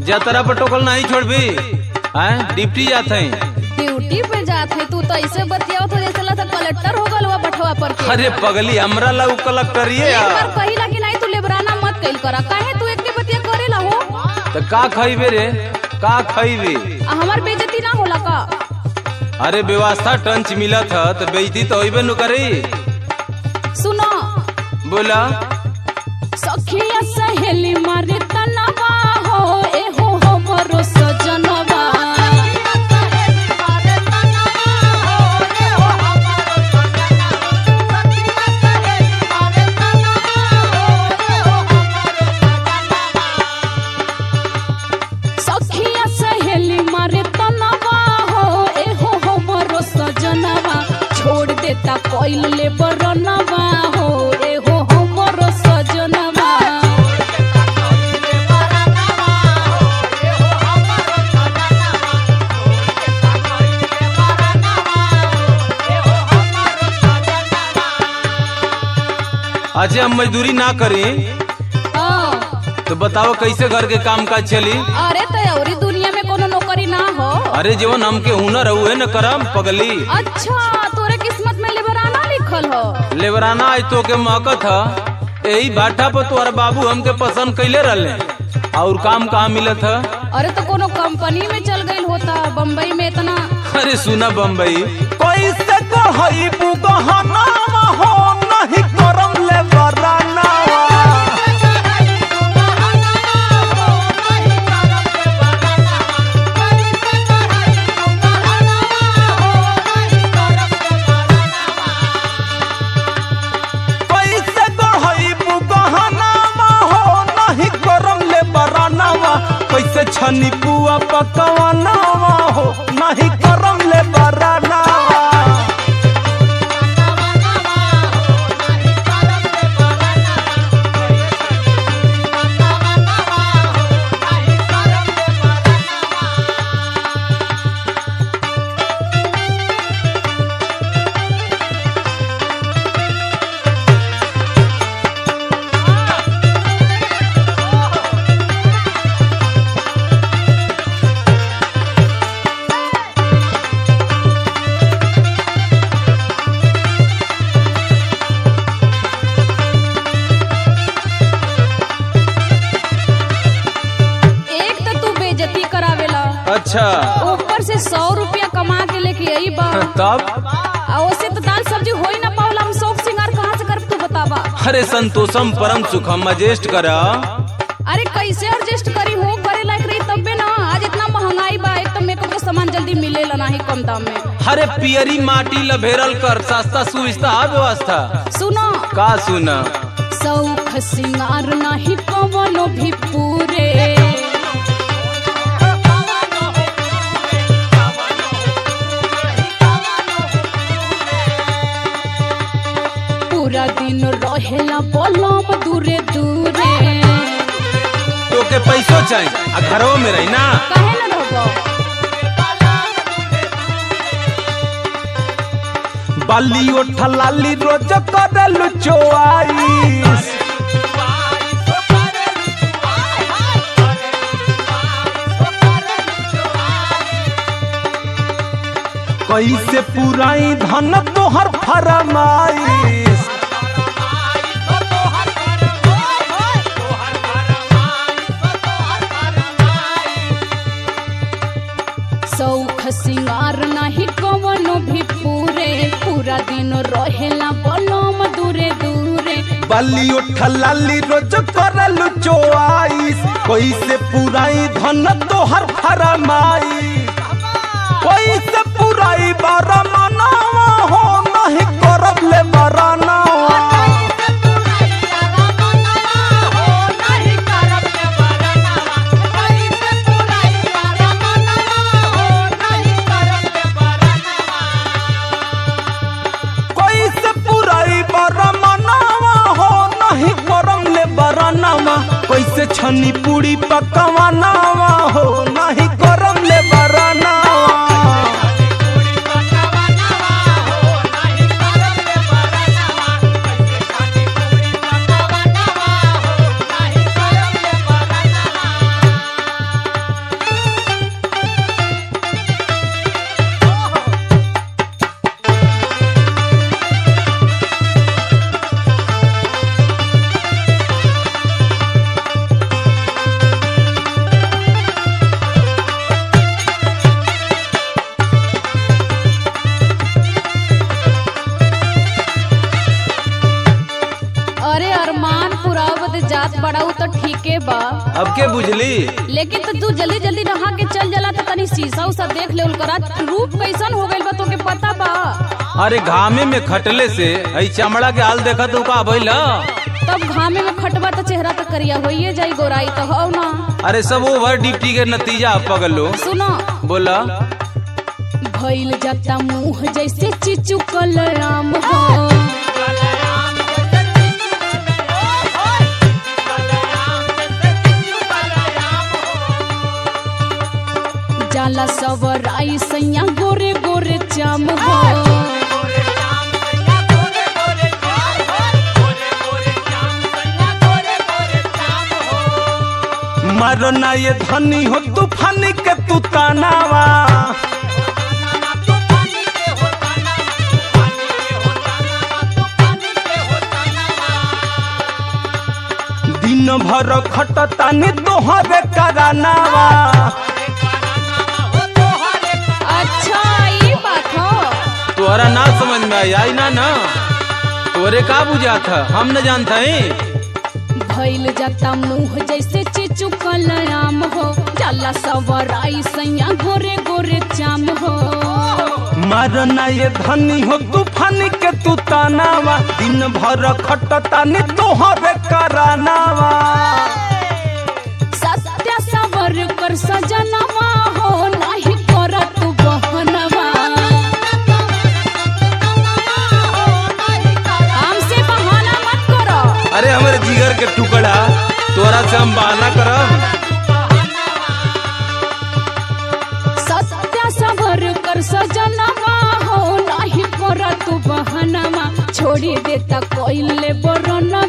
जतरा पर टोकल नहीं छोड़बी हैं डिप्टी जात है ड्यूटी पे जात है तू तो ऐसे बतियावत हो जैसे लगता कलेक्टर हो गल हुआ बठवा पर के अरे पगली हमरा ला कलक करिए एक बार कहिला कि नहीं तू लेबराना मत कइल करा काहे तू एक के बतिया करेला हो तो का खइबे रे का खइबे आ हमार बेइज्जती ना होला का अरे व्यवस्था टंच मिलत ह तो बेइज्जती तो होइबे न करी सुनो बोला सखिया सहेली मारे तनवा हो ए हो हमरो सजनवा सखिया सहेली मारे तनवा हो ए हो हमरो सजनवा छोड़ देता कोइल ले बरनवा हो ए हो हमरो सजनवा अच्छा हम मजदूरी ना करी हाँ, तो बताओ कैसे घर के काम काज चली अरे तो अवरी दुनिया में कोनो नौकरी ना हो अरे जीवन हमके हुनर हुए न करम पगली अच्छा तोरे किस्मत में लेबराना लिखल हो लेबराना आज तो के मौकत ह यही भाटा पर तोहर बाबू हमके पसंद कैले रहले और काम कहाँ मिलत ह अरे तो कोनो कंपनी में चल गई होता बम्बई में इतना अरे सुना बम्बई कैसे कहई बुगहना हो नहीं करम ले बराना कैसे कहई बुगहना हो नहीं करम ले बराना कैसे छनी पुआ पकवाना हो नहीं करम ले बराना एक तो तू बेइज्जती करावेला अच्छा ऊपर से सौ रुपया कमा के लेके आई बा तब आ ओसे तो दाल सब्जी हो ही ना पावला हम शौक सिंगार कहाँ से कर तू बतावा अरे संतोषम परम सुखम एडजस्ट करा अरे कैसे एडजस्ट करी हो करे लायक रही तबे ना आज इतना महंगाई बा एक तो मेकअप के सामान जल्दी मिलेला नहीं कम दाम में अरे पियरी माटी लभेरल कर सस्ता सुविस्ता आ व्यवस्था सुनो का सुना सौख सिंगार नहीं कवनो भी पूरे पूरा दिन रहेला पलम दूरे दूरे तो के पैसो चाहिए आ घरों में रही ना काहे न रहबो बाली ओठा लाली रोज करल चोआईस कैसे पुराई धन तोहर फरमाइश सौख सिंगार नहीं कवनो भी पूरे पूरा दिन रहेला पलम दूरे दूरे बाली ओठा लाली रोज करल चोआईस कैसे पुराई धन तोहर फरमाइश कैसे पुराई बारा मनावा हो नहीं करब ले बरानावा कैसे पुराई बारा मनावा हो नहीं करम ले बरानावा कैसे छनी पूरी पकवानावा हो नहीं करम ले बरानावा अरे अरमान पुरावत जात बड़ाऊ तो ठीके बा अब के बुझली लेकिन तो तू जल्दी जल्दी नहा के चल जला तो तनी शीशा उसा देख ले करा रूप कैसन हो गइल बा तोके पता बा अरे घामे में खटले से आई चमड़ा के हाल देखा तू का भइल तब घामे में खटबा तो चेहरा तो करिया होइए जाई गोराई तो हो ना अरे सब ओवर ड्यूटी के नतीजा पगलो सुनो बोला भइल जाता मुंह जैसे चिचुकल आम हो जाला सवर आई सैया गोरे गोरे चाम हो मरना ये धनी हो तूफानी के तू तानावा दिन भर खटतानी तोहरे करानावा अच्छा ये बात हो तोहरा ना समझ में आई आई ना ना तोरे का बुझा था हम न जानता है भइल जाता मुंह जैसे चिचुकल आम हो जाला सवर आई सैया गोरे गोरे चाम हो मरना ये धनी हो तूफानी के तू तानावा दिन भर खटतानी तोहरे करानावा सत्य सवर कर सजनवा हो नाही कर तू बहनवा हमसे बहाना मत करो अरे हमारे जिगर के टुकड़ा तोरा से हम बहाना करब सत्य सवर कर सजनवा हो नाही कर तू बहनवा छोड़ी देता कोइले बरनवा